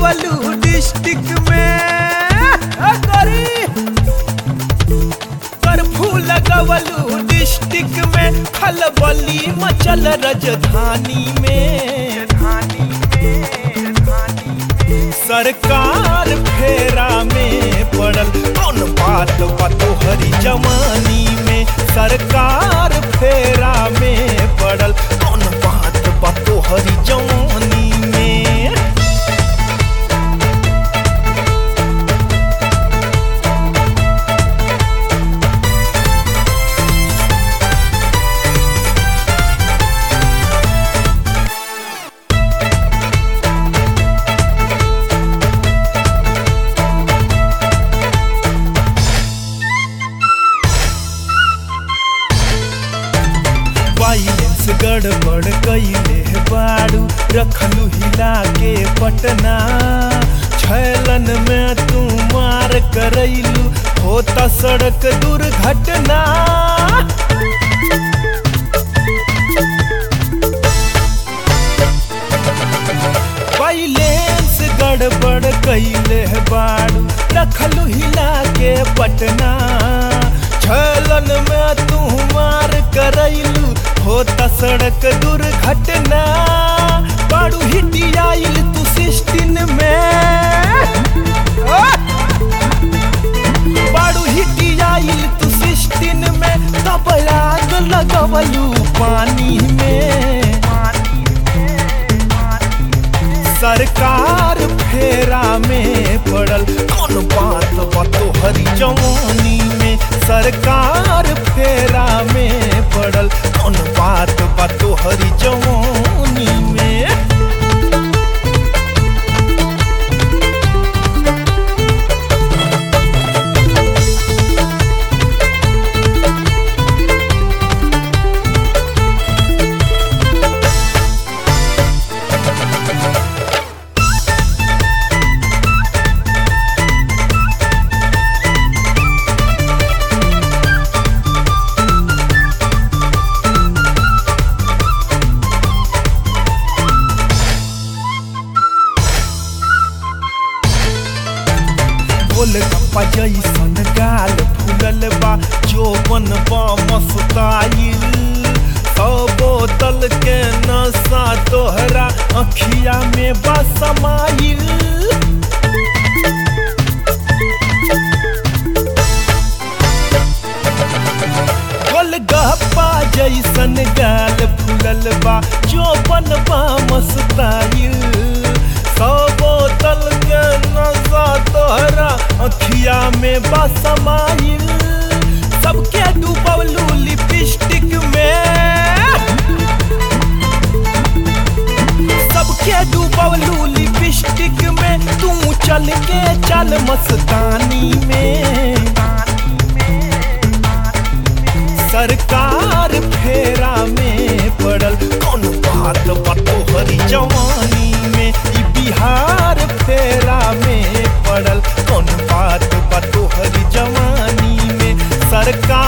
लगवलू डिस्ट्रिक्ट में आ, करी कर्फ्यू लगवलू डिस्ट्रिक्ट में खलबली मचल राजधानी में सरकार फेरा में पड़ल कौन बात बतो हरी जवानी में सरकार फेरा में पड़ल कौन बात बतो हरी जवानी में बैलेंस गड़बड़ कैले बाड़ू रखलू हिला के पटना छैलन में तू मार करैलू होता सड़क दुर्घटना बैलेंस गड़बड़ कैले बाड़ू रखलू हिला के पटना छलन में तू मार करैलू होता सड़क दुर्घटना बाड़ू हिटी आइल तू सिस्टिन में आ! बाड़ू हिटी आइल तू सिस्टिन में तब आग लगवलू पानी में सरकार फेरा में पड़ल कौन बात बतो हरी जवानी में सरकार फेरा में पड़ल कौन बात बतो हरी जवानी में गोल गप्पा जैसन गाल फूलल बा जोबन बा मस्ताइल सौ बोतल के नशा तोहरा अखिया में बा समाइल गोलगप्पा जैसन गाल फूलल बा जोबन बा मस्ताइल सौ बोतल के नशा तोहरा अखिया में बा समाइल सबके डूबलू लिपस्टिक में सबके डूबलू लिपस्टिक में तू चल के चल मस्तानी में सरकार फेरा में पड़ल कौन बात बतो हरी जवानी में ई बिहार फेरा में पड़ल कौन बात बतो हरी जवानी में सरकार